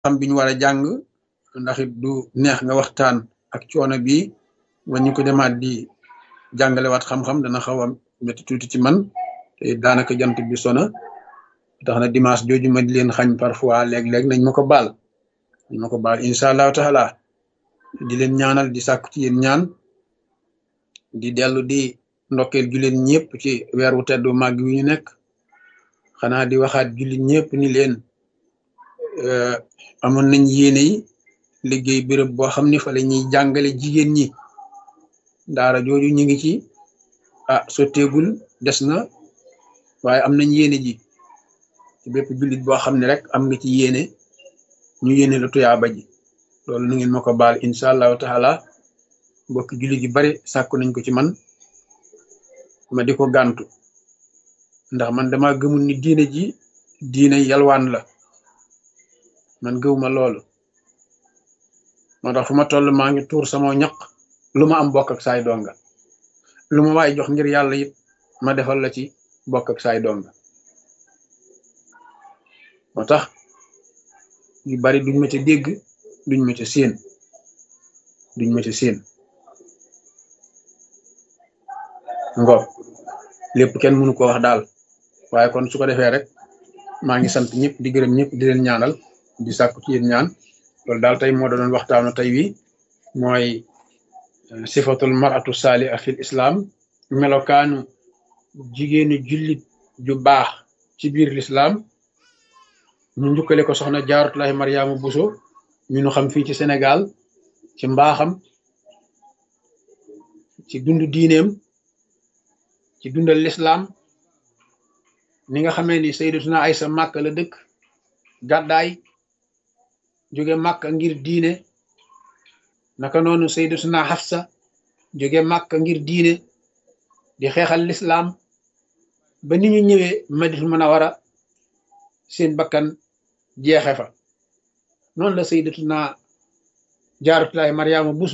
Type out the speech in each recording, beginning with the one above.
xam bi ñu war a jàng ndax it du neex nga waxtaan ak coono bi ba ñu ko demaat di jàngalewaat xam-xam dana xaw a métti tuuti ci man te daanaka jant bi sona tax na dimanche jooju ma di leen xañ parfois léeg-léeg nañ ma ko baal nañ ma ko baal incha allahu taala di leen ñaanal di sàkku ci yéen ñaan di dellu di ndokkeel jullit ñëpp ci weer wu teddu màgg wi ñu nekk xanaa di waxaat jullit ñëpp ni leen amoon nañ yéene yi liggéey béréb boo xam ne fa la ñuy jàngale jigéen ñi daara jooju ñu ngi ci ah sotteegul des na waaye am nañ yéene ji ci bépp jullit boo xam ne rek am nga ci yéene ñu yéene la tuyaaba ji loolu nu ngeen ma ko baal incha allahu taala mbokki jullit yu bari sàkku nañ ko ci man ma di ko gàntu ndax man dama gëmul ni diine ji diine yalwaan la man gëwuma loolu moo tax fu ma toll maa ngi tuur sama ñaq lu ma am bokk ak saay donga lu ma waay jox ngir yàlla it ma defal la ci bokk ak saay donga moo tax yu bari duñ ma ca dégg duñ ma ca séen duñ ma ca séen ngo lépp kenn mënu ko wax daal waaye kon su ko defee rek maa ngi sant ñëpp di gërëm ñëpp di leen ñaanal di sàkku ci yéen ñaan loolu daal tey moo doon waxtaanu tey wi mooy sifatul maratu saaliha fil islam melokaanu jigéenu jullit ju baax ci biir l'islam ñu njukkale ko soxna jaaratullahi mariama buso ñu nu xam fii ci sénégal ci mbaaxam ci dund diineem ci dundal l'islam ni nga xamee ni sayyidatuna aysa màkk la dëkk gàddaay jóge màkk ngir diine naka noonu sayyidatuna Hafsa jóge màkk ngir diine di xeexal lislaam ba ni ñu ñëwee Madinatul Munawwara seen bakkan jeexe fa noonu la sayyidatuna Jaaratullaahi Maryaama Buso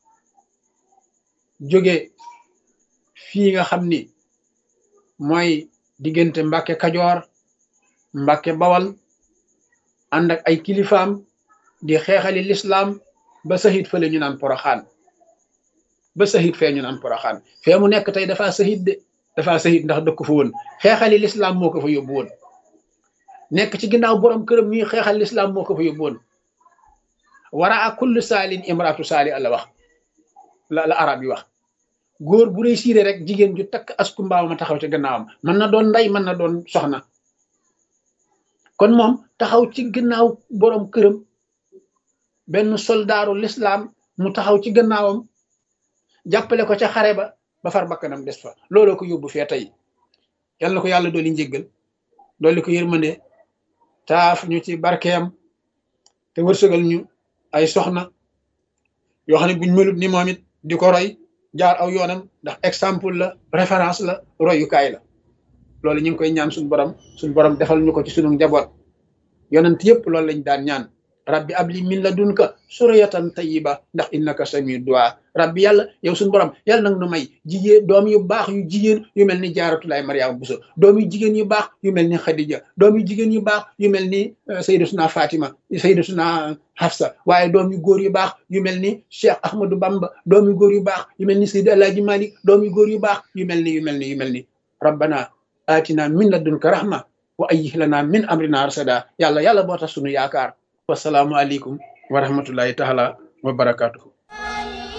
jóge fii nga xam ni mooy diggante Mbàkke Kajoor Mbàkke Bawal ànd ak ay kilifaam di xeexali lislaam ba sahit fële ñu naan poroxaan ba sahit fee ñu naan poroxaan fee mu nekk tey dafa sahit de dafa sahit ndax dëkk fa woon xeexali lislaam moo ko fa yóbbu woon nekk ci ginnaaw borom këram ñuy xeexal lislaam moo ko fa yóbbu woon wara a kullu saalin imraatu saali la wax la la arab yi wax góor bu réussir rek jigéen ju takk asku mbaaw ma taxaw ci gannaawam mën na doon ndey mën na doon soxna kon moom taxaw ci gannaaw borom këram benn soldaaru lislaam mu taxaw ci gannaawam jàppale ko ca xare ba ba far bakkanam des fa looloo ko yóbbu fee tey yal na ko yàlla dooli njéggal dooli ko yërmande taaf ñu ci barkeem te wërsëgal ñu ay soxna yoo xam ne buñ melut ni moom it di ko roy jaar aw yoonam ndax exemple la référence la royukaay la loolu ñu ngi koy ñaan suñu borom suñu borom defal ñu ko ci sunu njaboot yonent yëpp loolu lañ daan ñaan rabbi abli min ladunka suriyatan tayyiba ndax innaka samiu du'a rabbi yàlla yow suñu borom yàlla nag nu may jigéen doom yu baax yu jigéen yu mel ni jaaratulaay mariama buso doom yu jigéen yu baax yu mel ni xadija doom yu jigéen yu baax yu mel ni sayyidatuna fatima sayyidatuna hafsa waaye doom yu góor yu baax yu mel ni cheikh ahmadou bamba doom yu góor yu baax yu mel ni sayyid alaaji malik doom yu góor yu baax yu mel ni yu mel ni yu mel ni rabbana atina min ladunka rahma wa ayyih lana min amrina rasada yàlla yàlla boo tax sunu yaakaar wasalaamu aleykum wa rahmatullahi taala wa barakatuhu